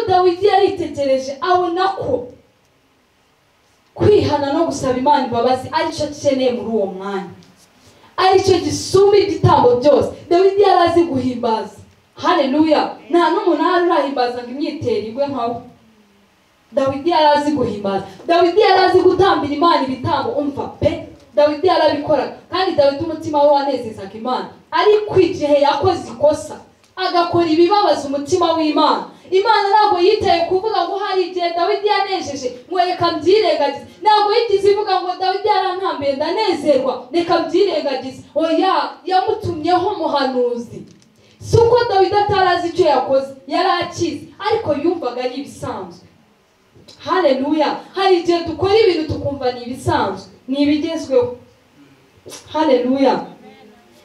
dawidi yaritegereje abona ko kwihana no gusaba imana imbabazi aricyo akeneye muri uwo mwanya aricyo gisumba igitambo byose dawidi yari azi guhimbaza hareruya nta n'umunani urahimbaza ngo imyitero igwe nkawe dawidi yari azi guhimbaza dawidi yari azi gutambira imana ibitambo umva pe dawidi yarabikoraga kandi dawidi umutima we wanezezaga imana ariko igihe yakoze ikosa agakora ibibabaza umutima w'imana imana ntabwo yitaye kuvuga ngo hari igihe dawidi yanejeje ngo reka mbyirengagize ntabwo yigeze ivuga ngo dawidi yarantambiye ndanezerwa reka mbyirengagize oya yamutumyeho muhanuzi si uko dawidi atarazi icyo yakoze yari akizi ariko yumvaga ari ibisanzwe hareruya hari igihe dukora ibintu tukumva ni ibisanzwe ni ibigezweho hareruya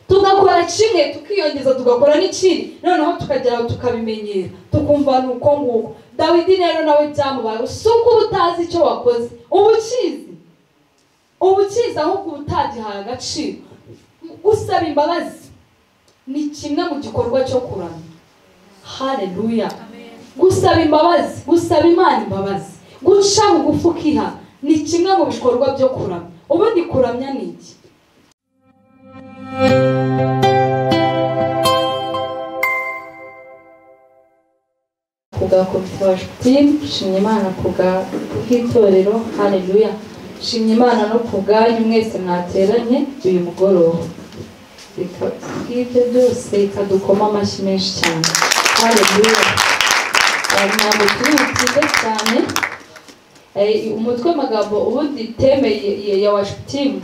tugakora kimwe tukiyongeza tugakora n'ikindi noneho tukagera aho tukabimenyera tukumva ni uko nguko dawidi rero nawe byamubaye si uko uba utazi icyo wakoze uba ukizi uba ukizi ahubwo uba utagihaye agaciro gusaba imbabazi ni kimwe mu gikorwa cyo kuramya hareruya gusaba imbabazi gusaba imana imbabazi guca bugufi ukiha ni kimwe mu bikorwa byo kuramya ubundi kuramya ni iki kubwa confession team shimye imana kubwa bw'itorero haleluya shimye imana no kubwanyu mwese mwateranye uyu mugoroba Bika- bw'ibyo byose ikadukoma amashyi menshi cyane haleluya Eh, ntabwo turi bukize cyane Eh, umutwe w'amagambo ubundi teme ye- ye- ya washi timu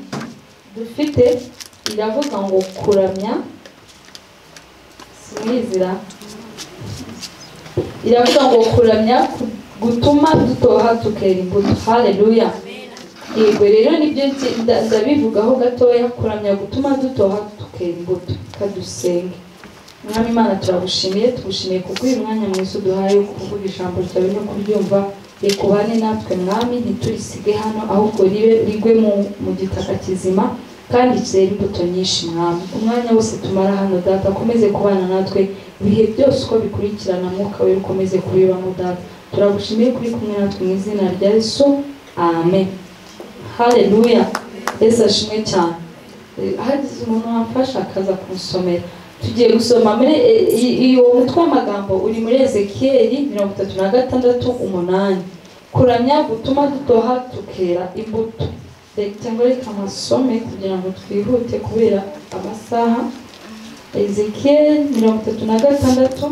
dufite iravuga ngo kuramya simwizira iravuga ngo kuramya ku- gutuma dutoha tukera imbuto haleluya yego rero nibyo nzi- nda- ndabivugaho gatoya kuramya gutuma dutoha tukera imbuto kadusenge mwami imana turagushimiye tugushimiye kubw'uyu mwanya mwiza uduhaye wo kuvuga ijambo ryawe no kuryumva rikubane natwe mwami ntiturisige hano ahubwo ribe rigwe mu, mu gitaka kizima kandi kizera imbuto nyinshi mwami umwanya wose tumara hano data ukomeze kubana natwe ibihe byose uko bikurikirana mwuka we ukomeze kubibamo data turagushimiye kuri kumwe natwe mu izina rya yesu amen haleluya yesu ashimwe cyane Eh, hagize umuntu wamfasha akaza kunsomera tugiye gusoma muri eh, i- i- uwo mutwe w'amagambo uri muri ezekiyeli mirongo itatu na gatandatu umunani kuramya gutuma dutoha tukera imbuto reka ngo reka amasome kugira ngo twihute kubera amasaha ezekiyeli mirongo itatu na gatandatu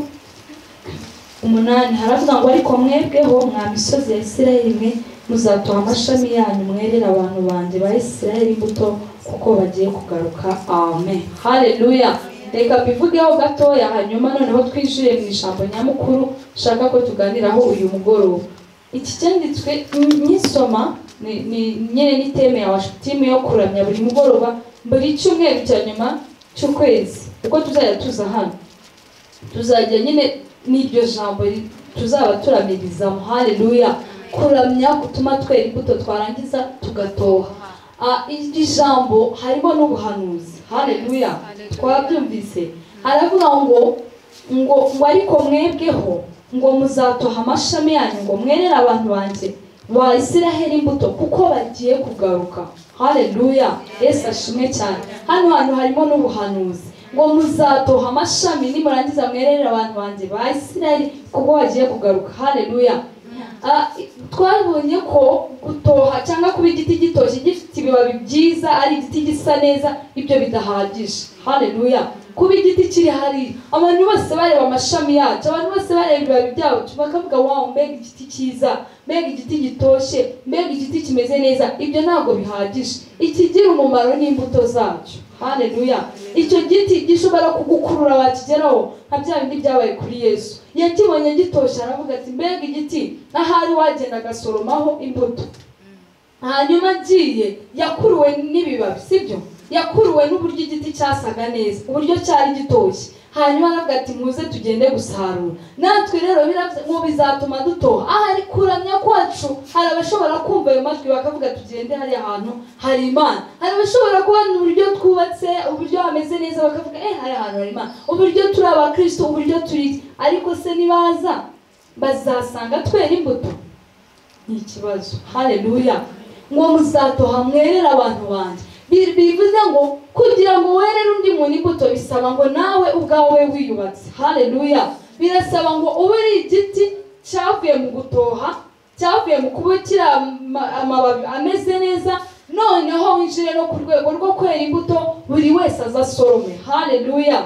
umunani haravuga ngo ariko mwebweho mwa misozi ya isirayeli mwe muzatoha amashami yanyu mwerere abantu banjye ba isirayeli imbuto kuko bagiye kugaruka amen haleluya reka mbivugeho gatoya hanyuma noneho twinjire mu ijambo nyamukuru nshaka ko tuganiraho uyu mugoroba iki cyanditswe n- nyisoma ni ni- nyine ni teme ya washutimu yo kuramya buri mugoroba buri cyumweru cya nyuma cy'ukwezi kuko tuzajya tuza hano tuzajya nyine n'iryo jambo ri- tuzaba turamirizamo haleluya kuramya gutuma twera imbuto twarangiza tugatoha Ah, iri jambo harimo n'ubuhanuzi haleluya twabyumvise haravuga ngo ngo ngo ariko mwebweho ngo muzatoha amashami yanyu ngo mwerere abantu banjye ba isiraheli imbuto kuko bagiye kugaruka haleluya yesu ashimwe cyane hano hantu harimo n'ubuhanuzi ngo muzatoha amashami nimurangiza mwerere abantu banjye ba isiraheli kuko bagiye kugaruka haleluya Ah, twabonye ko gutoha cyangwa kuba igiti gitoshye gifite ibibabi byiza ari igiti gisa neza ibyo bidahagije haleluya kuba igiti kiri hari abantu bose bareba amashami yacyo abantu bose bareba ibibabi byacyo bakavuga wawu mbega igiti cyiza mbega igiti gitoshye mbega igiti kimeze neza ibyo ntabwo bihagije ikigira umumaro ni imbuto zacyo haleluya icyo giti gishobora kugukurura wakigeraho nka bya bindi byabaye kuri yesu yakibonye gitoshye aravuga ati mbega igiti n'ahari wagenda agasoromaho imbuto hanyuma agiye yakuruwe n'ibibabi sibyo yakuruwe n'uburyo igiti cyasaga neza uburyo cyari gitoshye hanyuma aravuga ati muze tugende gusarura natwe rero biravuze ngo bizatuma dutoha ahari kuramya kwacu hari abashobora kumva ayo majwi bakavuga tugende hariya hantu hari imana hari abashobora kubona uburyo twubatse uburyo hameze neza bakavuga eh hariya hantu hari imana uburyo turi abakristo uburyo turi iki?" ariko se ntibaza bazasanga twera imbuto ni ikibazo hareruya ngo muzatoha mwerere abantu banjye bivuze ngo kugira ngo werere undi muntu imbuto bisaba ngo nawe ubwawe wiyubatse hareruya birasaba ngo ube ari igiti cyavuye mu gutoha cyavuye mu kuba kiri amababi ameze neza noneho winjire no ku rwego rwo kwera imbuto buri wese aza asorome hareruya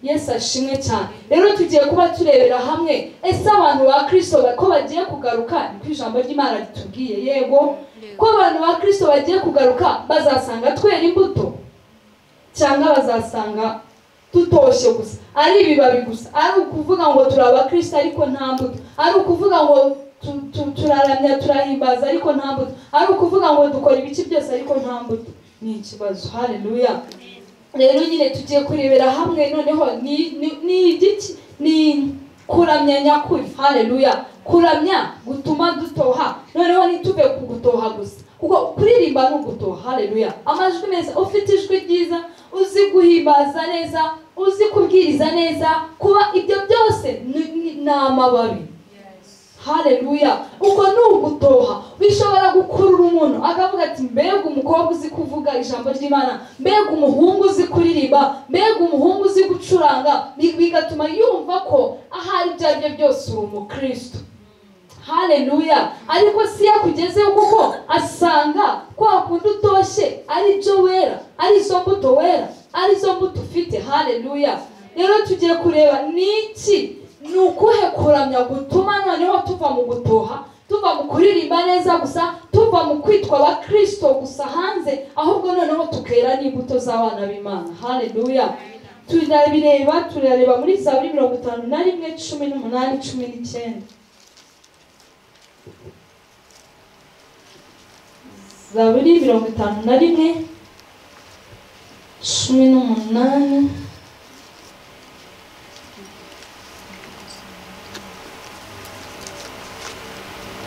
yesu ashimwe cyane rero tugiye kuba turebera hamwe ese abantu ba kirisito ko bagiye kugaruka niko ijambo ry'imana ritubwiye yego ko abantu ba kirisito bagiye kugaruka bazasanga twera imbuto cyangwa bazasanga tutoshye gusa ari ibibabi gusa ari ukuvuga ngo turi abakirisito ariko nta mbuto ari ukuvuga ngo turaramya turahimbaza ariko nta mbuto ari ukuvuga ngo dukora ibice byose ariko nta mbuto ni ikibazo hareruya rero nyine tugiye kurebera hamwe noneho ni igiki ni kuramya nyakuri hareruya kuramya gutuma dutoha noneho ntituve ku gutoha gusa kuko kuririmba ni ugutoha hareruya amajwi meza ufite ijwi ryiza uzi guhimbaza neza uzi kubwiriza neza kuba ibyo byose ni amababi hareruya ubwo ni ugutoha bishobora gukurura umuntu akavuga ati mbega umukobwa uzi kuvuga ijambo ry'imana mbega umuhungu uzi kuririmba mbega umuhungu uzi gucuranga bigatuma yumva ko ahari ibyo ari byo byose uri umukristo hareruya ariko si iyo akugezeho kuko asanga kwa kundi utoshye ari byo wera ari zo mbuto wera ari zo mbuto ufite hareruya rero tugiye kureba ni iki ni ukuhe kuramya gutuma noneho tuva mu gutoha tuva mu kuririmba neza gusa tuva mu kwitwa abakirisito gusa hanze ahubwo noneho tukera n'imbuto z'abana b'imana hareruya turabireba turareba muri zaburi mirongo itanu na rimwe cumi n'umunani cumi n'icyenda zaburi mirongo itanu na rimwe cumi n'umunani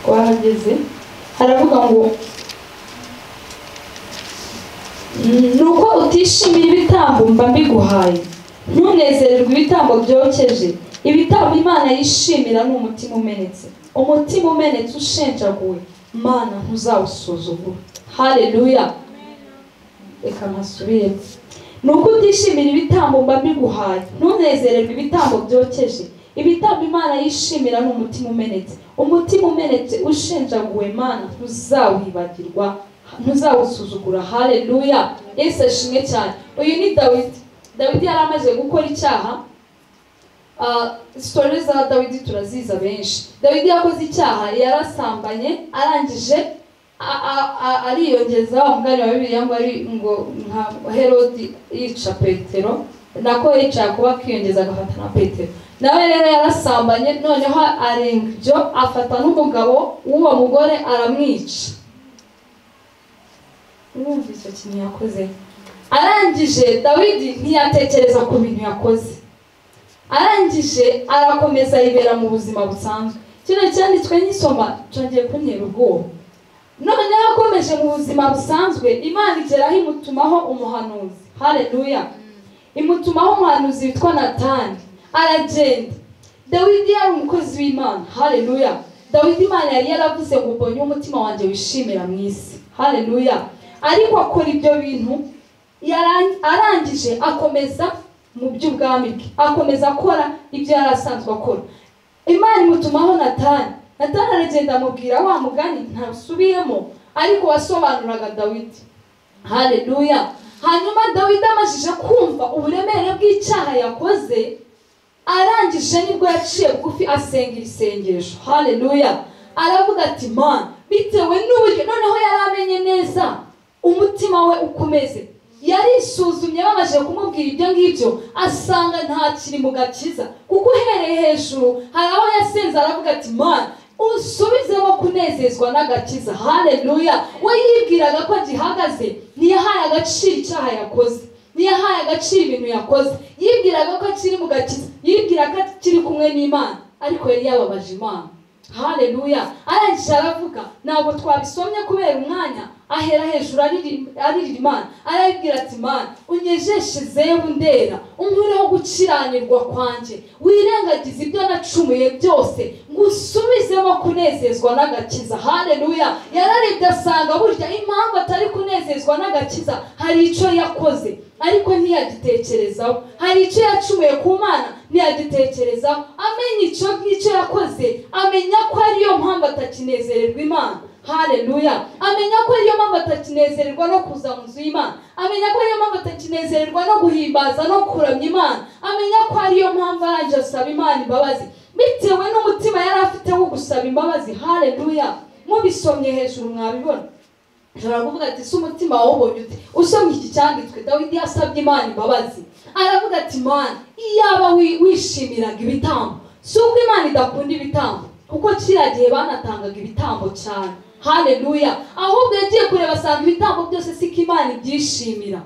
twahageze haravuga ngo ni uko utishimiye ibitambo mba mbiguhaye ntunezererwe ibitambo byokeje ibitambo imana yishimira ni umutima umenetse umutima umenetse ushenjaguwe mana ntuzawusuzugura hareruya reka nkasubire ni uko utishimira ibitambo mba mbiguhaye ntunezererwe ibitambo byokeje ibitambo imana yishimira ni umutima umenetse umutima umenetse ushenjaguwe mana ntuzawibagirwa ntuzawusuzugura hareruya yesu ashimwe cyane uyu ni dawidi dawidi yari amaze gukora icyaha sitori za dawidi turaziza benshi dawidi yakoze icyaha yarasambanye arangije ariyongeza wa mugani wa bibiri ngo ari ngo nka herodi yica petero nako yicara kuba akiyongeza agafata na petero nawe rero yarasambanye noneho arenga ibyo afata n'umugabo w'uwo mugore aramwica urumva icyo kintu yakoze arangije dawidi ntiyatekereza ku bintu yakoze arangije arakomeza yibera mu buzima busanzwe kino cyanditswe nk'isoma cyongeye kuntera ubwoba noneho akomeje mu buzima busanzwe imana igeraho imutumaho umuhanuzi hareruya imutumaho umuhanuzi witwa natani aragenda dawidi yari umukozi w'imana hareruya dawidi imana yari yaravuze ngo mbonye umutima wanjye wishimira mu isi hareruya ariko akora ibyo bintu arangije akomeza mu by'ubwami bwe akomeza akora ibyo yari asanzwe akora imana imutumaho natani natani aragenda amubwira wa mugani ntasubiyemo ariko wasobanuraga dawidi hareruya hanyuma dawidi amajije kumva uburemere bw'icyaha yakoze arangije nibwo yaciye bugufi asengera isengesho hareruya aravuga ati man bitewe n'uburyo noneho yari amenye neza umutima we ukomeze yarisuzumye babanje kumubwira ibyo ngibyo asanga nta kiri mu gakiza kuko uhereye hejuru hari aho yasenze aravuga ati man usubizemo kunezezwa n'agakiza hareruya we yibwiraga ko gihagaze ntiyahaye agaciro icyaha yakoze ntiyahaye agaciro ibintu yakoze yibwiraga ko kiri mu gakiza yibwira ko kiri kumwe n'imana ariko yari yababaje imana haleluya arangije aravuga ntabwo twabisomye kubera umwanya ahera hejuru aririra imana arabibwira ati mana unyejeshe zebu ndera unkureho gukiranirwa kwanjye wirengagize ibyo nacumuye byose ngo usubizemo kunezezwa n'agakiza haleluya yararebye asanga burya impamvu atari kunezezwa n'agakiza hari icyo yakoze ariko ntiyagitekerezaho hari icyo yacumuye ku mana ntiyagitekerezaho amenya icyo ngicyo yakoze amenya ko ariyo mpamvu atakinezererwa imana haleluya amenya ko ariyo mpamvu atakinezererwa no kuza mu nzu y'imana amenya ko ariyo mpamvu atakinezererwa no guhimbaza no kuramya imana amenya ko ariyo mpamvu arangije asaba imana imbabazi bitewe n'umutima yari afite wo gusaba imbabazi haleluya mubisomye hejuru mwabibona ushobora kuvuga ati si umutima wawubonye ute usomye iki cyanditswe dawidi yasabye imana imbabazi aravuga ati imana iyaba wishimiraga ibitambo si uko imana idakunda ibitambo kuko kiriya gihe banatangaga ibitambo cyane haleluya ahubwo yagiye kureba asanga ibitambo byose si ko imana ibyishimira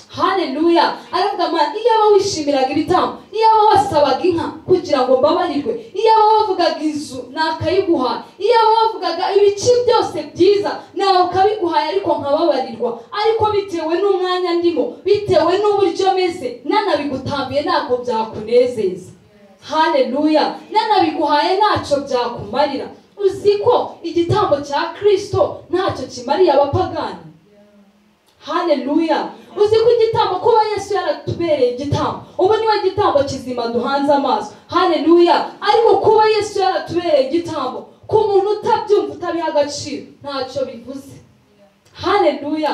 haleluya aravuga amana iyaba wishimiraga ibitambo iyaba wasabaga inka kugira ngo mbabarirwe iyaba wavugaga inzu nakayiguha iyaba wavugaga ibice byose byiza nawe ukabiguhaye ariko nkababarirwa ariko bitewe n'umwanya ndimo bitewe n'uburyo meze nanabigutambiye ntabwo byakunezeza haleluya nanabiguhaye ntacyo byakumarira uzi ko igitambo cya kirisito ntacyo kimariye abapagani haleluya uzi ko igitambo kuba yesu yaratubereye igitambo ubu niwe gitambo kizima duhanze amaso haleluya ariko kuba yesu yaratubereye igitambo ku muntu utabyumva utabiha agaciro ntacyo bivuze haleluya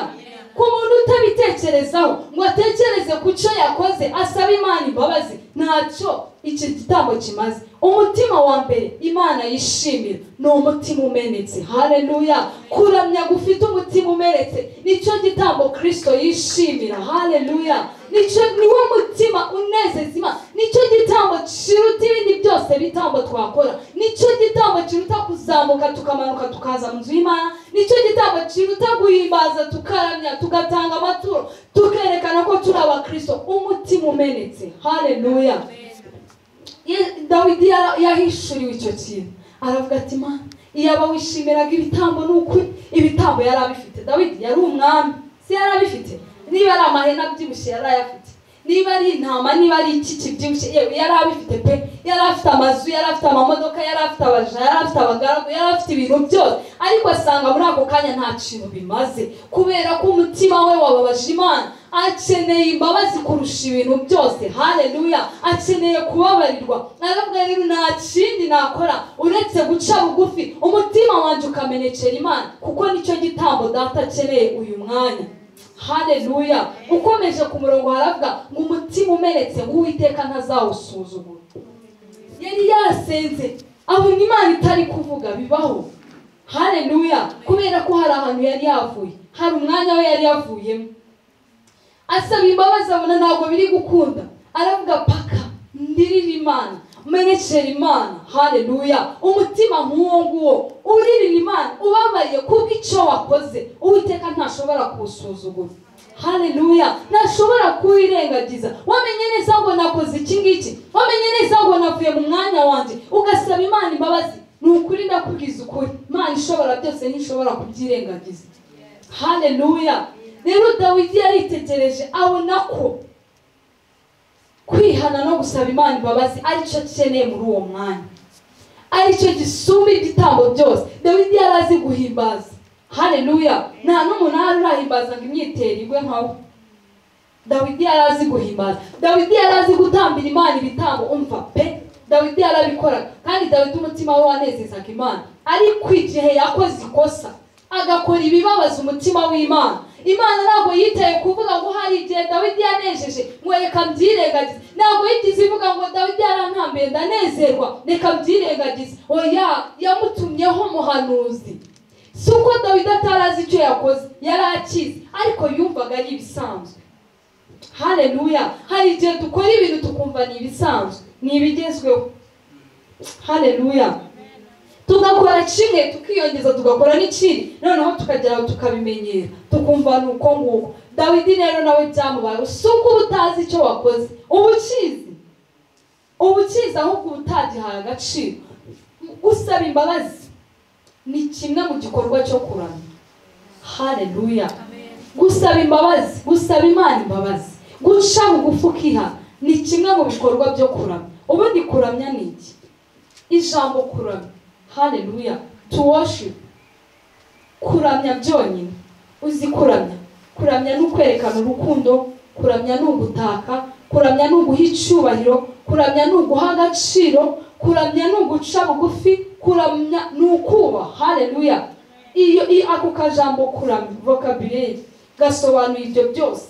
ku muntu utabitekerezaho ngo atekereze ku cyo yakoze asaba imana imbabazi ntacyo iki gitambo kimaze umutima wa mbere imana yishimira ni umutima umenetse haleluya kuramya gufite umutima umenetse nicyo gitambo kirisito yishimira haleluya nicyo niwo mutima unezeza imana nicyo gitambo kiruta ibindi byose bitambo twakora nicyo gitambo kiruta kuzamuka tukamanuka tukaza mu nzu y'imana nicyo gitambo kiruta guhimbaza tukaramya tugatanga amaturo tukerekana ko turi abakirisito umutima umenetse haleluya dawidi yahishuriwe icyo kintu aravuga ati mwana iyaba wishimiraga ibitambo ni ukuri ibitambo yari abifite dawidi yari umwami si yari abifite niba ari amahene abyibushye yari ayafite niba ari intama niba ari iki kibyibushye yari abifite pe yari afite amazu yari afite amamodoka yari afite abaja yari afite abagaragu yari afite ibintu byose ariko asanga muri ako kanya nta kintu bimaze kubera ko umutima we wababaje imana akeneye imbabazi kurusha ibintu byose haleluya akeneye kubabarirwa aravuga rero nta kindi nakora uretse guca bugufi umutima wanjye ukamenekera imana kuko nicyo gitambo data akeneye uyu mwanya haleluya ukomeje ku murongo haravuga ngo umutima umenetse ngo uwiteka ntazawusuzugura yari yasenze abona imana itari kuvuga bibaho haleluya kubera ko hari ahantu yari yavuye hari umwanya we yari yavuyemo asaba imbabazi abona ntabwo biri gukunda aravuga paka ndirira imana menekera imana haleluya umutima nk'uwo nguwo uririra imana ubabariye kubw'icyo wakoze uwiteka ntashobora kuwusuzugura haleluya ntashobora kuwirengagiza wamenye neza ngo nakoze iki ngiki wamenye neza ngo navuye mu mwanya wanjye ugasaba imana imbabazi ni ukuri ndakubwiza ukuri imana ishobora byose ntishobora kubyirengagiza haleluya rero dawidi yaritegereje abona ko kwihana no gusaba imana imbabazi aricyo akeneye muri uwo mwanya aricyo gisumba igitambo byose dawidi yari azi guhimbaza haleluya nta n'umunara urahimbazanga imyitero igwe nkawe dawidi yari azi guhimbaza dawidi yari azi gutambira imana ibitambo umva pe dawidi yarabikoraga kandi dawidi umutima we wanezezaga imana ariko igihe yakoze ikosa agakora ibibabaza umutima w'imana imana ntabwo yitaye kuvuga ngo hari igihe dawidi yanejeje ngo reka mbyirengagize ntabwo yigeze ivuga ngo dawidi yarantambiye ndanezerwa reka mbyirengagize oya yamutumyeho umuhanuzi si uko dawidi atari azi icyo yakoze yari akize ariko yumvaga ari ibisanzwe haleluya hari igihe dukora ibintu tukumva ni ibisanzwe ni ibigezweho haleluya tugakora kimwe tukiyongeza tugakora n'ikindi noneho tukagera aho tukabimenyera tukumva ni uko nguko dawidi rero nawe byamubayeho si uko uba utazi icyo wakoze uba ukizi uba ukizi ahubwo uba utagihaye agaciro gusaba imbabazi ni kimwe mu gikorwa cyo kuramya hareruya gusaba imbabazi gusaba imana imbabazi guca bugufi ukiha ni kimwe mu bikorwa byo kuramya ubundi kuramya ni iki ijambo kuramya hareruya tu washipu kuramya byonyine uzi kuramya kuramya ni ukwerekana urukundo kuramya ni ugutaka kuramya ni uguha icyubahiro kuramya ni uguha agaciro kuramya ni uguca bugufi kuramya ni ukubaha hareruya iyo iyo- ako kajambo kuramya vocabulary gasobanuye ibyo byose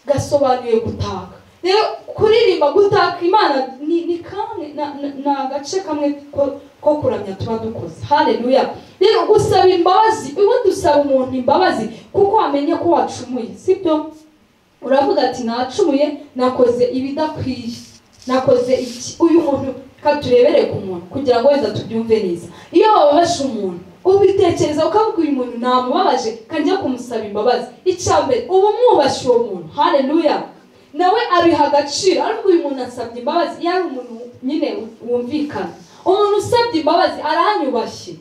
gasobanuye gutaka rero kuririmba gutaka imana ni ni kamwe na- na- ni agace kamwe ko- ko kuramya tuba dukoze hareruya rero gusaba imbabazi ubundi usaba umuntu imbabazi kuko wamenye ko wacumuye sibyo uravuga ati nacumuye nakoze ibidakwiye nakoze iki uyu muntu katurebere ku muntu kugira ngo wenda tubyumve neza iyo wababaje umuntu ubitekereza ukavuga uyu muntu namubabaje kanjya kumusaba imbabazi icya mbere uba umwubashye uwo muntu hareruya nawe abiha agaciro ariko uyu muntu asabye imbabazi iyo ari umuntu nyine wumvikana umuntu usabye imbabazi aranyubashye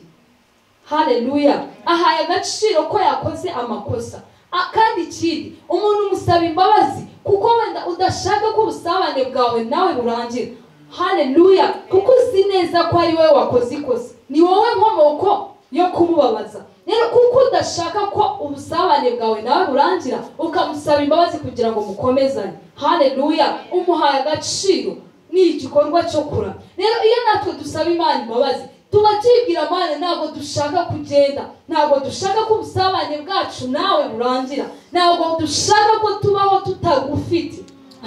hareruya ahaye agaciro ko yakoze amakosa A- kandi ikindi umuntu umusaba imbabazi kuko wenda udashaka ko ubusabane bwawe nawe burangira hareruya kuko uzi neza ko ari wowe wakoze ikosa ni wowe nkomoko yo kumubabaza rero kuko udashaka ko ubusabane bwawe nawe burangira ukamusaba imbabazi kugira ngo mukomezanye hareruya umuhaye agaciro ni igikorwa cyo kuramya rero iyo natwe dusaba imana imbabazi tuba tubwira imana ntabwo dushaka kugenda ntabwo dushaka ko ubusabane bwacu nawe burangira ntabwo dushaka ko tubaho tutagufite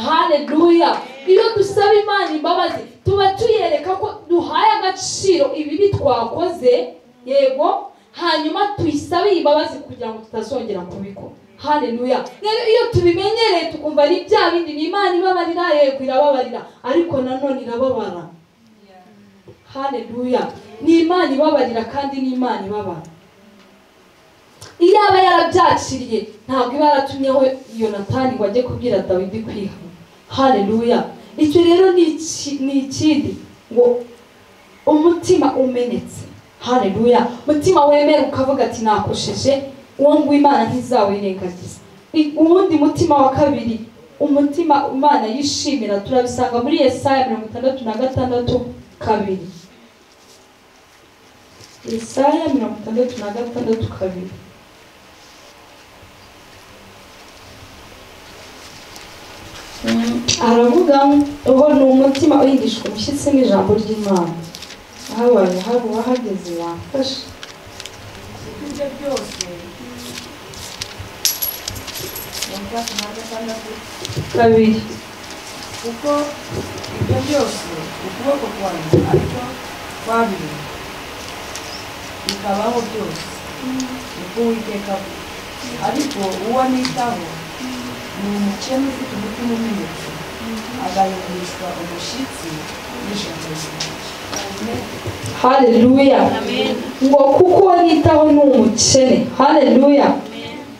hareruya iyo dusaba imana imbabazi tuba tuyereka ko duhaye agaciro ibibi twakoze yego hanyuma tuyisabe imbabazi kugira ngo tutazongera kubikora hareruya rero iyo tubimenyereye tukumva ari bya bindi ni imana ibabarira yego irababarira ariko nanone irababara hareruya ni imana ibabarira kandi ni imana ibabara iyaba yarabyakiriye ntabwo iba yaratumyeho yonatani ngo ajye kubwira dawidi kwiha hareruya icyo rero ni iki- ni ikindi ngo umutima umenetse hareruya umutima wemera ukavuga ati nakosheje uwo nguwo imana ntizawirengagiza I- uwundi mutima wa kabiri umutima imana yishimira turabisanga muri yesaya mirongo itandatu na gatandatu kabiri yesaya mirongo itandatu na gatandatu kabiri Mm, aravuga ngo ni umutima uhindishwa umushyitsi n'ijambo ry'imana habaye habuba hageze yamfashe ibyo byose wumva ku wa gatandatu kabiri kuko ibyo byose ukuboko kwanjye ariko kwabiri bikabaho byose niko uwiteka avuga. ariko uwo nitaho ni umukene ufite umutima umenetse agahindishwa umushyitsi n'ijambo ryanjye hareruya ngo kuko uwo nitaho ni umukene hareruya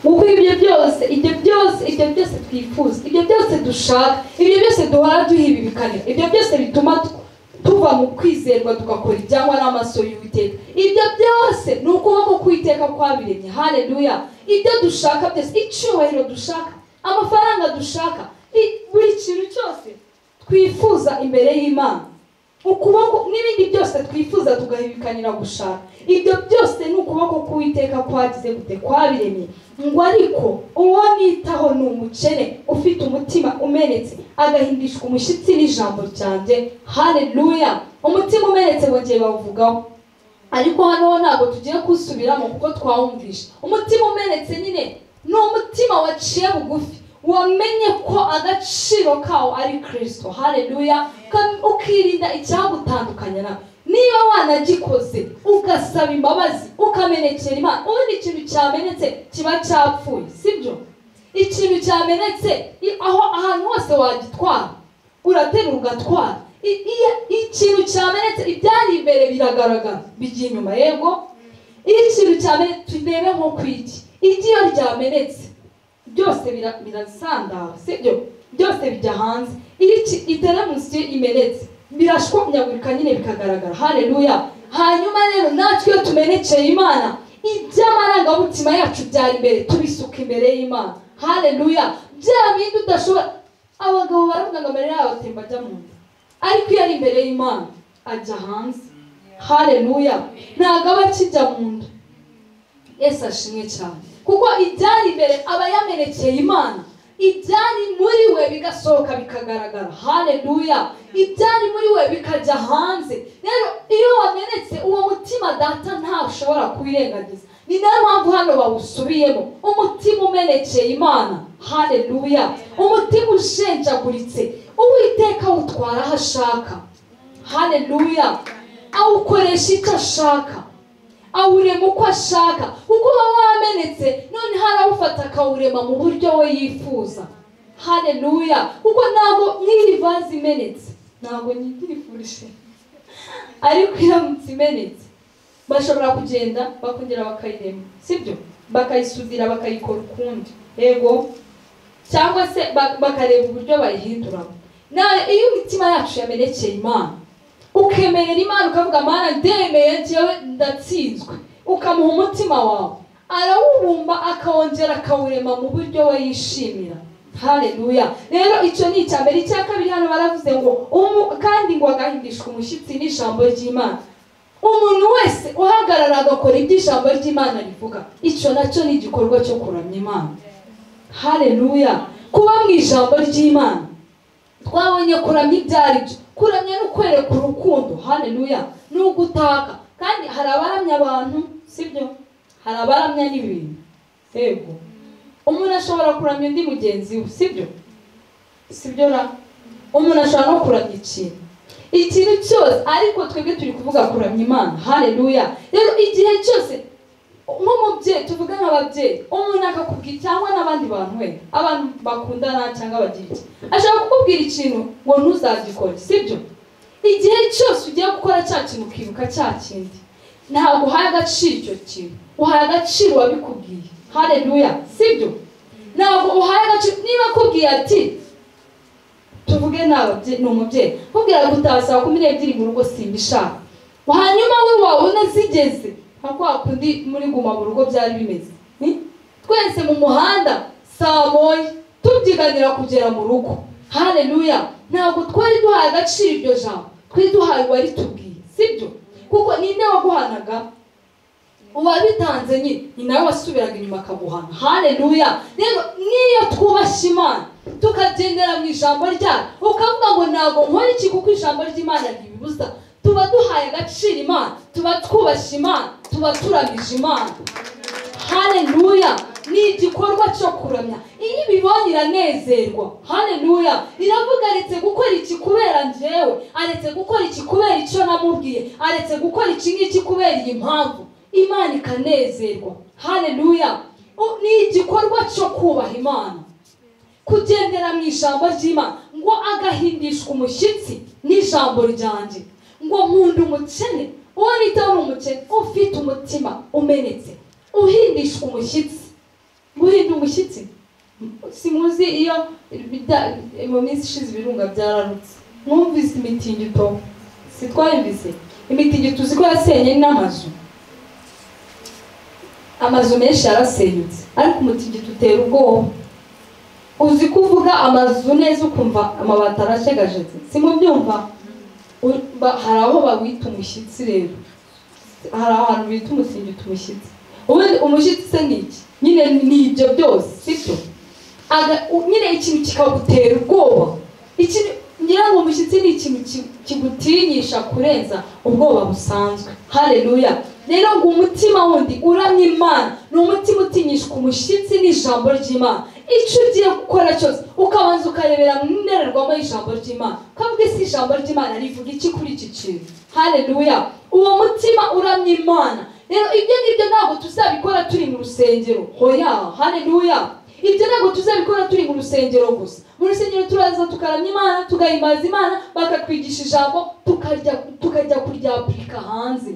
kuko ibyo byose ibyo byose ibyo byose twifuza ibyo byose dushaka ibyo byose duhora duhibibikanira ibyo byose bituma tu- tuva mu kwizerwa tugakora ibyangwa n'amaso y'uwiteka ibyo byose ni ukuboko kw'iteka kwabiremye hareruya ibyo dushaka byose icyubahiro dushaka amafaranga dushaka i- buri kintu cyose twifuza imbere y'imana ukuboko n'ibindi byose twifuza tugahibikanira gushaka ibyo byose ni ukuboko k'uwiteka kwagize gute kwabiremye ngo ariko uwo nitaho ni umukene ufite umutima umenetse agahindishwa umushyitsi n'ijambo ryanjye hareruya umutima umenetse bongeye bawuvugaho ariko hano ho ntabwo tugiye kusubiramo kuko twawumvisha umutima umenetse nyine ni umutima waciye bugufi wamenye ko agaciro kawo ari kirisito hareruya ka- ukirinda icyagutandukanya nawe niba wanagikoze ugasaba imbabazi ukamenekera imana ubundi ikintu cyamenetse kiba cyapfuye sibyo ikintu cyamenetse i- aho ahantu hose wagitwara uraterura ugatwara I- iya- ikintu cyamenetse ibyari imbere biragaragara bijya inyuma yego iyo ikintu cyamenetse turebe nko ku iki igi iyo ryamenetse byose bira- birasandara sibyo byose bijya hanze iyo iki- iteremusiyo imenetse birashwanyagurika nyine bikagaragara hareruya hanyuma rero natwe iyo tumenekeye imana iby'amarangamutima yacu byari imbere tubisuka imbere y'imana hareruya bya bindi udashobora abagabo baravuga ngo mbere yabo atemba ajya mu nda ariko iyo ari imbere y'imana ajya hanze hareruya ntabwo aba akijya mu nda yesu ashimwe cyane kuko ibyari imbere aba yamenekeye imana ibyari muri we bigasohoka bikagaragara hareruya ibyari muri we bikajya hanze rero iyo wamenetse uwo mutima data ntashobora kuwirengagiza ni nayo mpamvu hano bawusubiyemo umutima umenekeye imana hareruya umutima ushenjaguritse uwiteka awutwara aho ashaka hareruya awukoresha icyo ashaka awurema uko ashaka kuko uba wamenetse none harawufata akawurema mu buryo we yifuza hareruya kuko ntabwo nk'iyi vaze imenetse ntabwo nyifurije ariko iramutse imenetse bashobora kugenda bakongera bakayirema sibyo bakayisudira bakayikora ukundi yego cyangwa se bakareba uburyo bayihinduramo nawe iyo imitima yacu yamenekeye imana ukemerera imana ukavuga mana ndemeye njyewe ndatsinzwe ukamuha umutima wawe arawubumba akawongera akawurema mu buryo we yishimira hareruya rero icyo ni icya mbere icya kabiri hano baravuze ngo kandi ngo agahindishwa umushyitsi n'ijambo ry'imana umuntu wese uhagarara agakora ibyo ijambo ry'imana rivuga icyo nacyo ni igikorwa cyo kuramya imana hareruya kuba mu ijambo ry'imana twabonye kuramya ibyo ari byo kuramya no kwereka urukundo hareruya ni ugutaka kandi hari abaramya abantu sibyo hari abaramya n'ibintu yego umuntu ashobora kuramya undi mugenzi we sibyo sibyo ra umuntu ashobora no kuramya ikintu ikintu cyose ariko twebwe turi kuvuga kuramya imana hareruya rero igihe cyose nk'umubyeyi tuvuge nk'ababyeyi umuntu akakubwira cyangwa n'abandi bantu we abantu bakundana cyangwa bagira iki ashobora kukubwira ikintu ngo ntuzagikore sibyo igihe cyose ugiye gukora cya kintu ukibuka cya kindi ntabwo uhaye agaciro icyo kintu uhaye agaciro uwabikubwiye hareruya sibyo ntabwo uhaye agaciro niba akubwiye ati tuvuge ni umubyeyi kubwira gutaha saa kumi n'ebyiri mu rugo simbishaka hanyuma we wabona zigeze ntabwo wakundi muri guma mu rugo byari bimeze twese mu muhanda saa moya tubyiganira kugera mu rugo hareruya ntabwo twari duhaye agaciro iryo jambo twari duhaye uwaritubwiye sibyo kuko ninde waguhanaga uwabitanze nyine ni nawe wasubiraga inyuma akaguhana hareruya rero n'iyo twubashye imana tukagendera mu ijambo ryayo ukavuga ngo ntabwo nkora iki kuko ijambo ry'imana ntibibuza tuba duhaye agaciro imana tuba twubashye imana tuba turamije imana hareruya ni igikorwa cyo kuramya iyo ibibonye iranezerwa hareruya iravuga aretse gukora iki kubera njyewe aretse gukora iki kubera icyo namubwiye aretse gukora iki ngiki kubera iyi mpamvu imana ikanezerwa hareruya ni igikorwa cyo kubaha imana kugendera mu ijambo ry'imana ngo agahindishwa umushyitsi n'ijambo ryanjye ngo nkunda umukene uwo nita ari umukene ufite umutima umenetse uhindishwa umushyitsi guhinda umushyitsi si muzi iyo mu minsi ishize ibirunga byararutse mwumvise imitingito si twayumvise imitingito uzi ko yasenye n'amazu amazu menshi yarasenyutse ariko umutingito utera ubwoba uzi ko uvuga amazu neza ukumva amabati arashegajeze si mu byumva hari aho bawita umushyitsi rero hari ahantu bita umutingito umushyitsi ubundi umushyitsi se ni iki nyine ni ibyo byose sibyo nyine ikintu kikagutera ubwoba ngira ngo umushyitsi ni ikintu kigutinyisha kurenza ubwoba busanzwe hareruya rero ngo umutima wundi uramya imana ni umutima utinyishwa umushyitsi n'ijambo ry'imana icyo ugiye gukora cyose ukabanza ukarebera mu ndorerwamo y'ijambo ry'imana ukavuga isi ijambo ry'imana rivuga iki kuri iki kintu hareruya uwo mutima uramya imana rero ibyo ngibyo ntabwo tuzabikora turi mu rusengero hoya hareruya ibyo ntabwo tuzabikora turi mu rusengero gusa mu rusengero turaza tukaramya imana tugahimbaza imana bakatwigisha ijambo tukajya kuryapurika hanze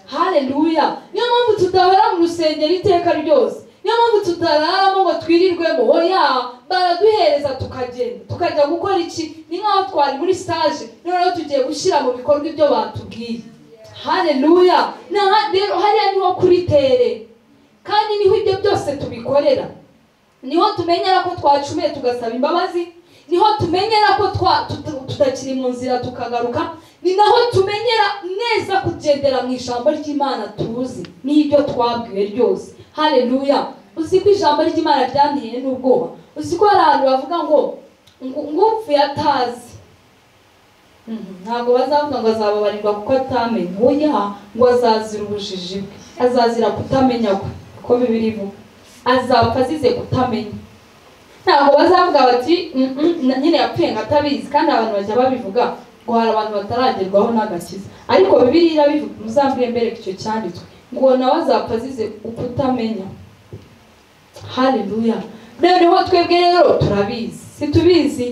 hareruya niyo mpamvu tudahora mu rusengero iteka ryose niyo mpamvu tutararamo ngo twirirwemo oya baraduhereza tukagenda tukajya gukora iki ni nk'aho twari muri sitaje noneho tugiye gushyira mu bikorwa ibyo batubwiye haleluya Na- rero hariya niho kuri tere kandi niho ibyo byose tubikorera niho tumenyera ko twacumuye tugasaba imbabazi niho tumenyera ko twa- tuta- tutakiri mu nzira tukagaruka ni naho tumenyera neza kugendera mu ijambo ry'imana tuzi n'ibyo twabwiwe ryose haleluya uzi ko ijambo ry'imana ryanteye n'ubwoba uzi ko hari ahantu bavuga ngo ngo- ngo upfuye atazi Mhm, ntabwo bazavuga ngo azababarirwa kuko atamenye oya ngo azazira ubujiji bwe azazira kutamenya kwe uko bibiri ivuga azapfa azize kutamenya ntabwo bazavuga bati "Mm, mm, na- nyine yapfuye ngo atabizi kandi abantu bajya babivuga ngo hari abantu bataragerwaho n'agakiza ariko bibiri irabivuga muzambwire mbere ko icyo cyanditswe ngo nawe azapfa azize kutamenya haleluya noneho twebwe rero turabizi situbizi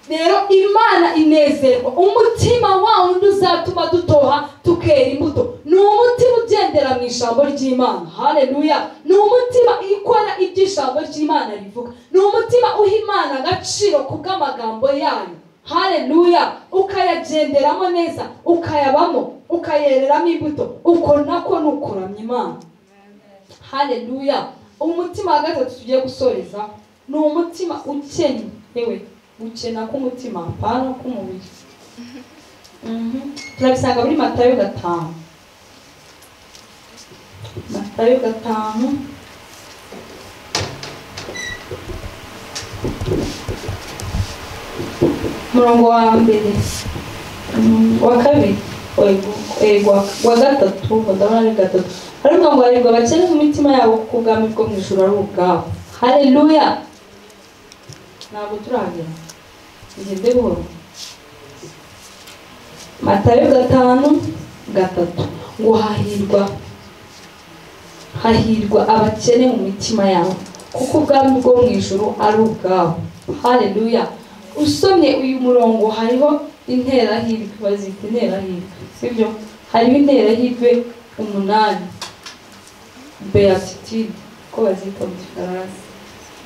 rero imana inezerwa umutima wawundi uzatuma dutoha tukera imbuto ni umutima ugendera mu ijambo ry'imana haleluya ni umutima ikora ibyo ijambo ry'imana rivuga ni umutima uha imana agaciro kubw'amagambo yayo haleluya ukayagenderamo neza ukayabamo ukayereramo imbuto uko nako ni ukuramya imana haleluya umutima wa gatatu tugiye gusoreza ni umutima ukennye yewe gukena k'umutima hapana k'umubiri Mhm. turabisanga muri matayo gatanu matayo gatanu umurongo wa mbere Mm, wa kabiri Oya, ego wa gatatu ndabona ari gatatu ariko ngo harirwa abakene mu mitima yabo kuko ubwami bwo mu ijoro ari ubwabo haleluya ntabwo turahagera tugende buhoro matayo gatanu gatatu ngo hahirwa hahirwa abakene mu mitima yabo kuko ubwami bwo mu ijoro ari ubwabo haleluya usomye uyu murongo hariho interahirwe bazita interahirwe sibyo hariho interahirwe umunani beatitude ko bazita mu gifaransa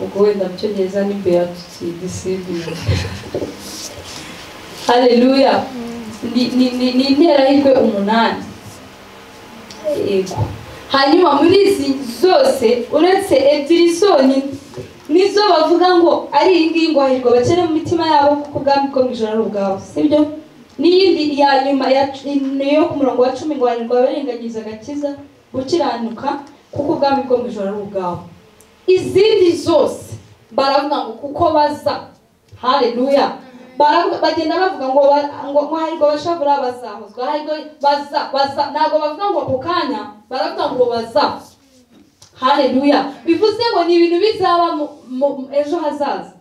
ubwo wenda mu cyongereza ni beatitude sibyo haleluya ni ni- ni- ni interahirwe umunani yego hanyuma muri izi zose uretse ebyiri zonyine nizo bavuga ngo ari iyi ngiyi ngo hahirwa abakene mu mitima yabo kuko ubwami bwo mu ijoro ari ubwabo sibyo n'iyindi ya nyuma ya niyo ku murongo wa cumi ngo hahirwa abarenganyiza agakiza gukiranuka kuko ubwami bwo mu ijoro ari ubwabo izindi zose baravuga ngo kuko baza haleluya Baravuga- bagenda bavuga ngo ba- ngo ngo hahirwa abashavura bazahozwa hahirwa baza baza ntabwo bavuga ngo ako kanya baravuga ngo baza haleluya bivuze ngo ni ibintu bizaba mu- mu- ejo hazaza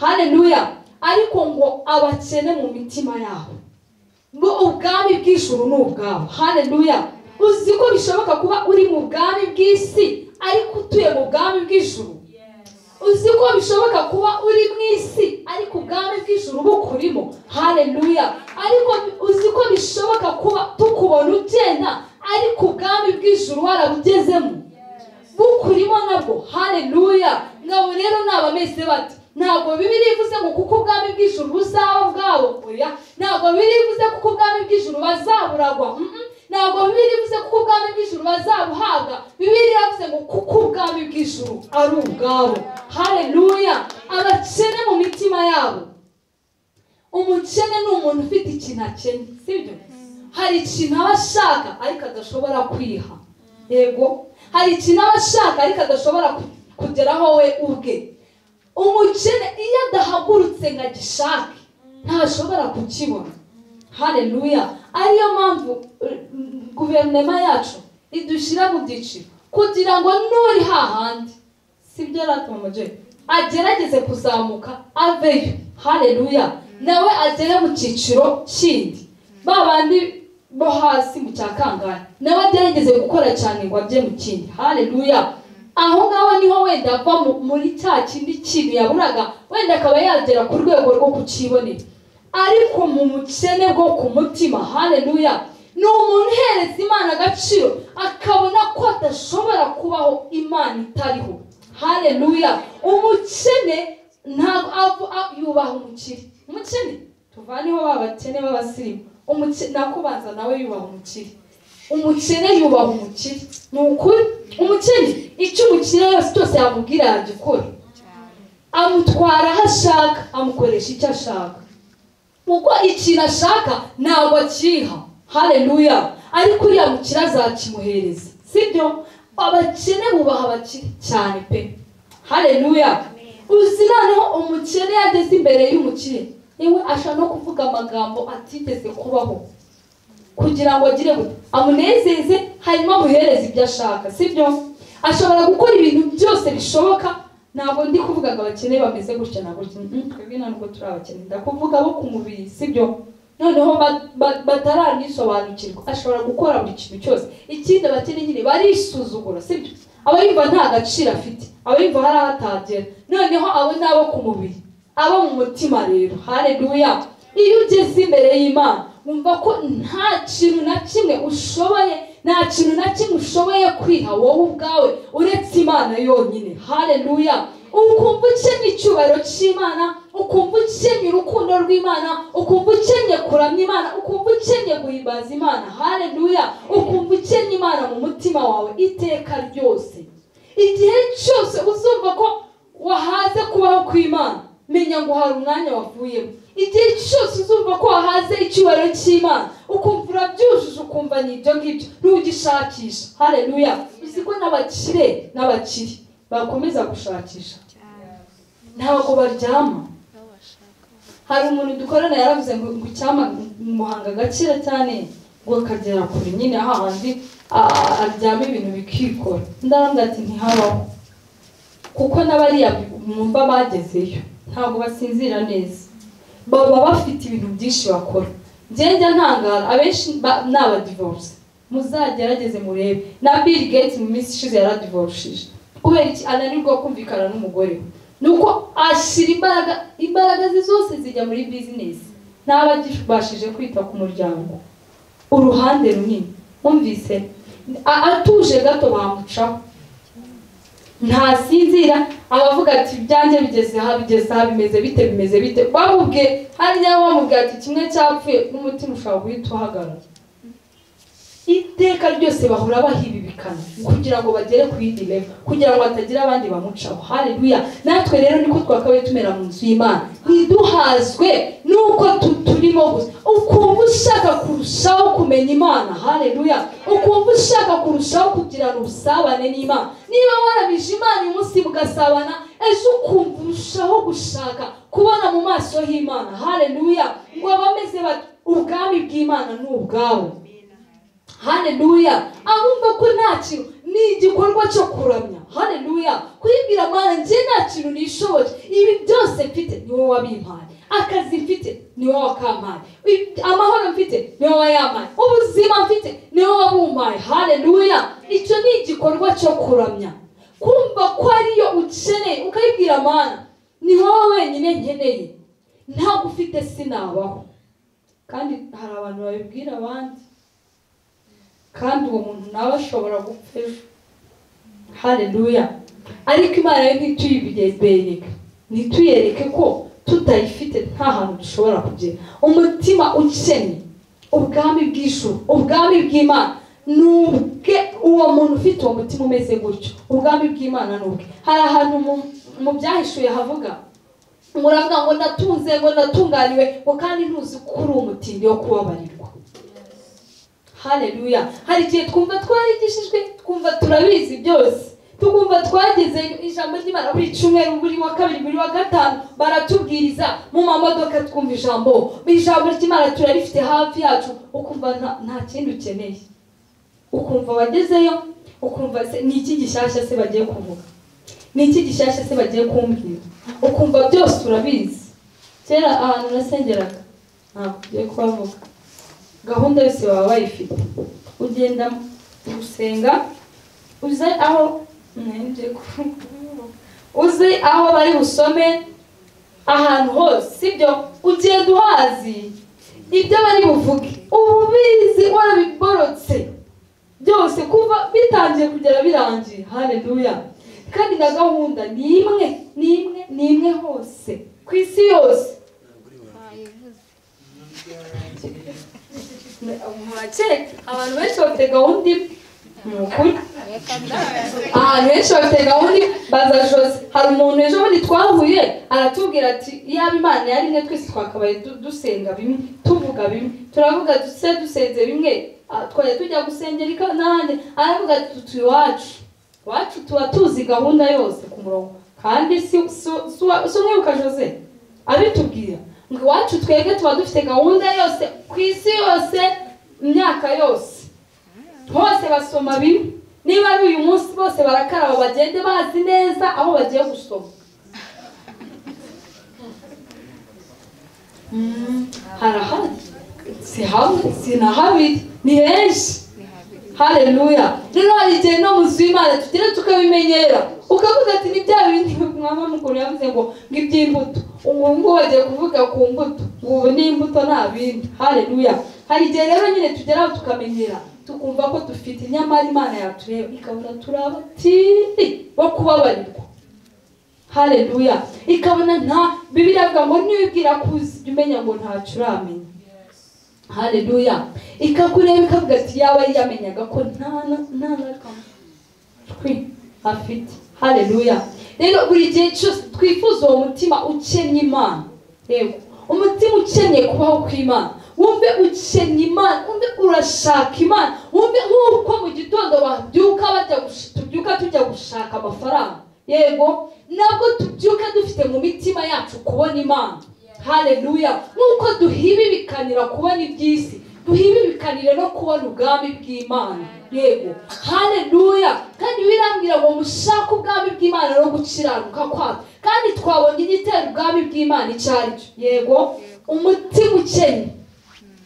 haleluya ariko ngo abakene mu mitima yabo ngo ubwami bw'ijuru ni ubwabo haleluya uzi ko bishoboka kuba uri mu bwami bw'isi ariko utuye mu bwami bw'ijuru uzi ko bishoboka kuba uri mu isi ariko ubwami bw'ijuru bukurimo haleluya ariko uzi ko bishoboka kuba tukubona ugenda ariko ubwami bw'ijuru warabugezemo bukurimo nabwo haleluya ngabo rero n'abameze bati ntabwo bibiri ivuze ngo kuko ubwami bw'ijuru buzaba ubwabo oya ntabwo bibiri ivuze kuko ubwami bw'ijuru bazaburagwa mhm. ntabwo bibiri ivuze kuko ubwami bw'ijuru bazabuhabwa bibiri yavuze ngo kuko ubwami bw'ijuru ari ubwabo haleluya abakene mu mitima yabo umukene ni umuntu ufite ikintu akene sibyo hari ikintu aba ashaka ariko adashobora kwiha yego hari ikintu aba ashaka ariko adashobora ku- kugeraho we ubwe umukene iyo adahagurutse ngo agishake ntashobora kukibona haleluya ariyo mpamvu eh, guverinoma yacu idushyira mu byiciro kugira ngo n'uri hahandi sibyo ratumuje agerageze kuzamuka aveyo haleluya nawe agere mu cyiciro kindi ba bandi bo hasi mu cya kangahe nawe agerageze gukora cyane ngo ajye mu kindi haleluya aho ngaho niho wenda ava mu- muri cya kindi kintu yaburaga wenda akaba yagera ku rwego rwo kukibonera ariko mu mukene bwo ku mutima haleluya ni umuntu uhereza imana agaciro akabona ko adashobora kubaho imana itariho haleluya umukene ntabwo avu- a- yubaha umukire umukene tuvaneho ba bakene b'abasirimu umukene nakubanza nawe yubaha umukire umukene yubaha umukire ni ukuri umukene icyo umukire yose cyose yamubwira yagikora amutwara aho ashaka amukoresha icyo ashaka kuko ikintu ashaka ntabwo akiha hareruya ariko uriya mukire azakimuhereza sibyo abakene bubaha abakire cyane pe hareruya uzi noneho umukene yageze imbere y'umukire yewe ashaka no kuvuga amagambo atigeze kubaho kugira ngo agire gute amunezeze hanyuma amuhereze ibyo ashaka sibyo ashobora gukora ibintu byose bishoboka ntabwo ndi kuvuga ngo abakene bameze gutya na gutya Mm, twebwe ntabwo turi abakene ndakuvuga bo ku mubiri sibyo noneho ba- ba- bataranisobanukirwa ashobora gukora buri kintu cyose ikindi abakene nyine barisuzugura sibyo aba yumva nta gaciro afite aba yumva hari aho atagera noneho abo ni abo ku mubiri abo mu mutima rero hareruya iyo ugeze imbere y'imana wumva ko nta kintu na kimwe ushoboye nta kintu na kimwe ushoboye kwiha wowe ubwawe uretse imana yonyine hareruya ukumva ukenye icyubahiro cy'imana ukumva ukenye urukundo rw'imana ukumva ukenye kuramya imana ukumva ukenye guhimbaza imana hareruya ukumva ukenye imana mu mutima wawe iteka ryose igihe cyose uzumva ko wahaze kubaho kw'imana menya ngo hari umwanya wavuyemo igihe cyose uzumva ko wahaze icyubahiro cy'imana ukumva urabyujuje ukumva ni ibyo ngibyo ntugishakisha hareruya uzi ko n'abakire n'abakire bakomeza gushakisha ntabwo baryama hari umuntu dukorana yaravuze ngo ngo icyama muhanga agakira cyane ngo akagera kure nyine hahandi a- aryama ibintu bikikora ndaramubwira ati ntihabaho kuko n'abariya mwumva bagezeyo ntabwo basinzira neza baba bafite ibintu byinshi bakora ngenda ntangara abenshi ba- ni abadivorce muzagerageze murebe na bill gates mu minsi ishize yaradivorishije kubera iki ananirwa kumvikana n'umugore we ni uko ashyira imbaraga imbaraga ze zose zijya muri bizinesi ntaba agibashije kwita ku muryango uruhande runini wumvise a- atuje gato bamucaho ntasinzira abavuga ati ibyanjye bigeze aha bigeze aha bimeze bite bimeze bite bamubwiye hariya bamubwiye ati kimwe cyapfuye n'umutima ushobora guhita uhagarara iteka ryose bahora bahibibikana kugira ngo bagere ku yindi level kugira ngo hatagira abandi bamucaho haleluya natwe rero niko twakabaye tumera mu nzu y'imana ntiduhazwe n'uko tu- turimo gusa ukumva ushaka kurushaho kumenya imana haleluya ukumva ushaka kurushaho kugirana ubusabane n'imana niba warabije imana uyu munsi mugasabana ejo ukumva urushaho gushaka kubona mu maso h'imana haleluya ngo abameze bati ubwami bw'imana ni ubwabo hareruya abumva ko nta kintu ni igikorwa cyo kuramya hareruya kwibwira amara njye nta kintu nishoboye ibi byose mfite ni wowe wabimpaye akazi mfite ni wowe wakampaye Ibi- amahoro mfite ni wowe wayampaye ubuzima mfite ni wowe wabumpaye hareruya icyo ni igikorwa cyo kuramya kumva ko ariyo ukeneye ukayibwira amara ni wowe wenyine nkeneye ntabwo ufite sinabaho kandi hari abantu babibwira abandi kandi uwo muntu nawe ashobora gupfa ejo hareruya ariko imana yo ntituyibwereke ntituyereke ko tutayifite nta hantu dushobora kugera umutima ukennye ubwami bw'ijuru ubwami bw'imana ni ubwe uwo muntu ufite uwo mutima umeze gutyo ubwami bw'imana ni ubwe hari ahantu mu- mu byahishuye havuga muravuga ngo ndatunze ngo ndatunganiwe ngo kandi ntuzi ko uri umutindi wo kubabarirwa haleluya hari igihe twumva twarigishijwe twumva turabizi byose tukumva twageze ijambo ry'imana buri cyumweru buri wa kabiri buri wa gatanu baratubwiriza mu mamodoka twumva ijambo ijambo ry'imana turarifite hafi yacu ukumva nta- nta kindi ukeneye ukumva wagezeyo ukumva se ni iki gishyashya se bagiye kuvuga ni iki gishyashya se bagiye kumbwira ukumva byose urabizi kera ahantu nasengeraga ntabwo ugiye kuhavuga gahunda yose baba bayifite ugenda gusenga uze aho ntabyo kuvuga. uze aho bari busome ahantu hose sibyo ugenda uhazi ibyo bari buvuge uba ubizi warabiborotse byose kuva bitangiye kugera birangiye hareruya kandi na gahunda ni imwe ni imwe ni imwe hose ku isi yose mu bakera abantu benshi bafite gahunda imwe ni ukuri ahantu henshi bafite gahunda imwe baza jose hari umuntu ejo bundi twahuye aratubwira ati iyaba imana yari imwe twese twakabaye du- dusenga bimwe tuvuga bimwe turavuga duse dusenze bimwe ah, twajya tujya gusengera ika- n'ahandi aravuga ati tutu iwacu iwacu tuba tuzi gahunda yose ku murongo kandi si si- si uwa- si umwibuka jose abitubwira ngo iwacu twebwe tuba dufite gahunda yose ku isi yose imyaka yose bose basoma bimwe niba ari uyu munsi bose barakaraba bagende bazi neza aho bagiye gusoma Mm, harahari si hamwe si na habiri ni henshi hareruya rero hari igihe no mu nzu y'imana tugira tukabimenyera ukavuga ati ni bya bindi mwaba mukuru yavuze ngo ngo iby'imbuto ubu ngubu bagiye kuvuga ku mbuto ubu ni imbuto nta bindi hareruya hari igihe rero nyine tugera aho tukamenyera tukumva ko dufite nyamara imana yatureba ikabona turi abatiri bo kubabarirwa hareruya ikabona nta bibiriya avuga ngo nibwira kuzi jya umenya ngo ntacyo uramenya haleluya ikakureba ikavuga ati yaba yamenyaga ko nta na- nta nakamutwi afite haleluya rero buri gihe cyose twifuza uwo mutima ukennye imana yego umutima ukennye kubaho kw'imana wumve ukennye imana wumve urashaka imana wumve nk'uko mu gitondo babyuka bajya gush- tubyuka tujya gushaka amafaranga yego nabwo tubyuka dufite mu mitima yacu kubona imana haleluya nuko duhibibikanira kubona iby'isi duhibibikanire no kubona ubwami bw'imana yego haleluya kandi birambwira ngo mushake ubwami bw'imana no gukiranuka kwabyo kandi twabonye igitera ubwami bw'imana icyo ari cyo yego umutima ukennye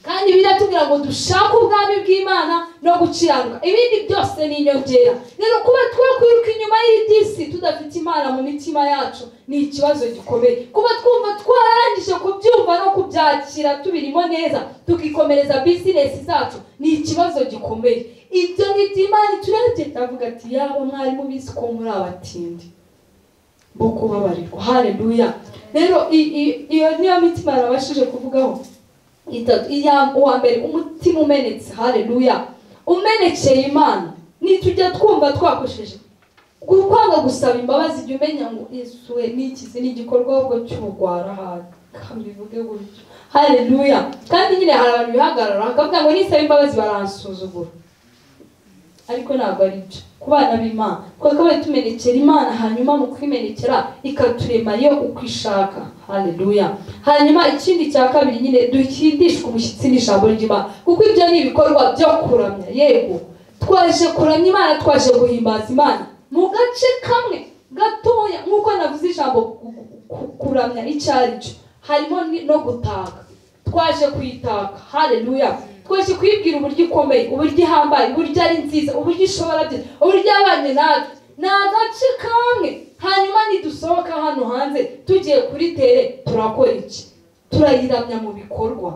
kandi biratubwira ngo dushake ubwami bw'imana no gukiranuka ibindi byose ni inyongera rero kuba twakwiruka inyuma y'iby'isi tudafite imana mu mitima yacu ni ikibazo gikomeye kuba twumva twarangije kubyumva no kubyakira tubirimo neza tukikomereza bizinesi zacu ni ikibazo gikomeye ibyo ngibyo imana iturebye iravuga ati yaba mwari mubizi ko muri abatindi bo kubabarirwa haleluya rero i- i- iyo niyo mitima yarabashije kuvugaho itatu iya uwa mbere umutima umenetse haleluya umenekeye imana nitujya twumva twakoresheje kwanga gusaba imbabazi jya umenya ngo yesu we n'ikizi ni igikorwa ahubwo cy'ubugwara aha bivuge gutyo haleluya kandi nyine hari abantu bihagarara bakavuga ngo nisaba imbabazi baransuzugura ariko ntabwo ari byo ku bana b'imana twakabaye tumenekera imana hanyuma mu kwimenekera ikaturema yo uko ishaka haleluya hanyuma ikindi cya kabiri nyine duhindishwe umushyitsi n'ijambo ry'imana kuko ibyo ni ibikorwa byo kuramya yego twaje kuramya imana twaje guhimbaza imana mu gace kamwe gatoya nk'uko navuze ijambo ku- ku- kuramya icyo ari cyo harimo ni- no gutaka twaje kuyitaka haleluya twaje kuyibwira uburyo ikomeye uburyo ihambaye uburyo ari nziza uburyo ishobora byose uburyo yabanye natwe ni agace kamwe hanyuma nidusohoka hano hanze tugiye kuri tere turakora iki turayiramya mu bikorwa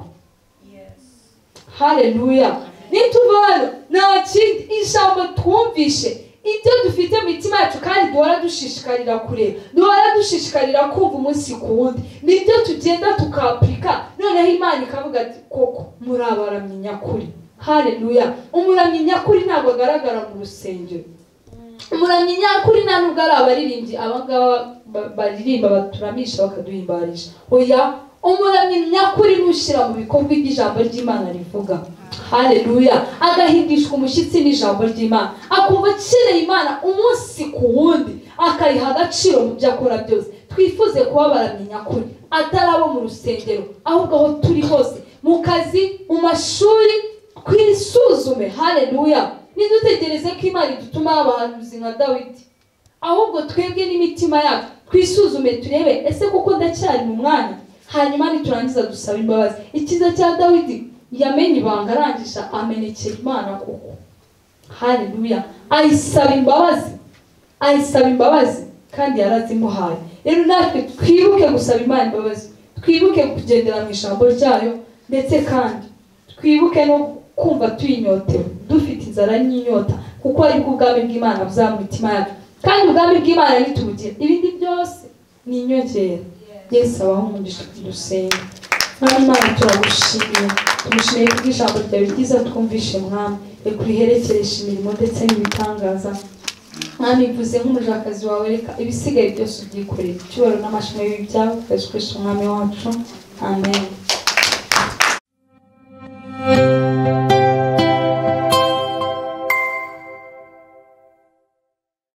haleluya nituva hano nta kindi ijambo twumvishe ibyo dufite mu mitima yacu kandi duhora dushishikarira kureba duhora dushishikarira kumva umunsi ku wundi nibyo tugenda tukapurika noneho imana ikavuga ati koko muri abaramyi nyakuri haleluya umuramyi nyakuri ntabwo agaragara mu rusengero umuramyi nyakuri nta nubwo ari abaririmbyi abangaba ba- baririmba baturamisha bakaduhimbarisha oya umuramyi nyakuri nushyira mu bikorwa ibyo ijambo ry'imana rivuga haleluya agahigishwa umushyitsi n'ijambo ry'imana akumva akeneye imana umunsi ku wundi akayiha agaciro mu byo akora byose twifuze kuba abaramyi nyakuri atari abo mu rusengero ahubwo aho turi hose mu kazi mu mashuri twisuzume haleluya ntidutegereze ko imana idutuma abahanuzi nka dawidi ahubwo twebwe n'imitima yacu twisuzume turebe ese kuko ndacyari mu mwanya hanyuma niturangiza dusaba imbabazi ikiza cya dawidi yamenye ibanga arangisha amenekera imana koko haleluya ayisaba imbabazi ayisaba imbabazi kandi yarazimuhaye rero natwe twibuke gusaba imana imbabazi twibuke kugendera mu ijambo ryayo ndetse kandi twibuke no kumva tuyinyotewe dufite inzara n'inyota kuko aribwo ubwami bw'imana buzaba mu mitima yacu kandi ubwami bw'imana nitubugira ibindi byose ni inyongera yesu abaho umugisha dusenge mwami imana turagushimiye tumushimiye kubw'ijambo ryawe ryiza twumvishe mwami reka uriherekereshe imirimo ndetse n'ibitangaza mwami bivuze nk'umujakazi wawe reka ibisigaye byose ubyikorere icyubahiro n'amashami bibi byawe ukazikoresha umwami wacu amen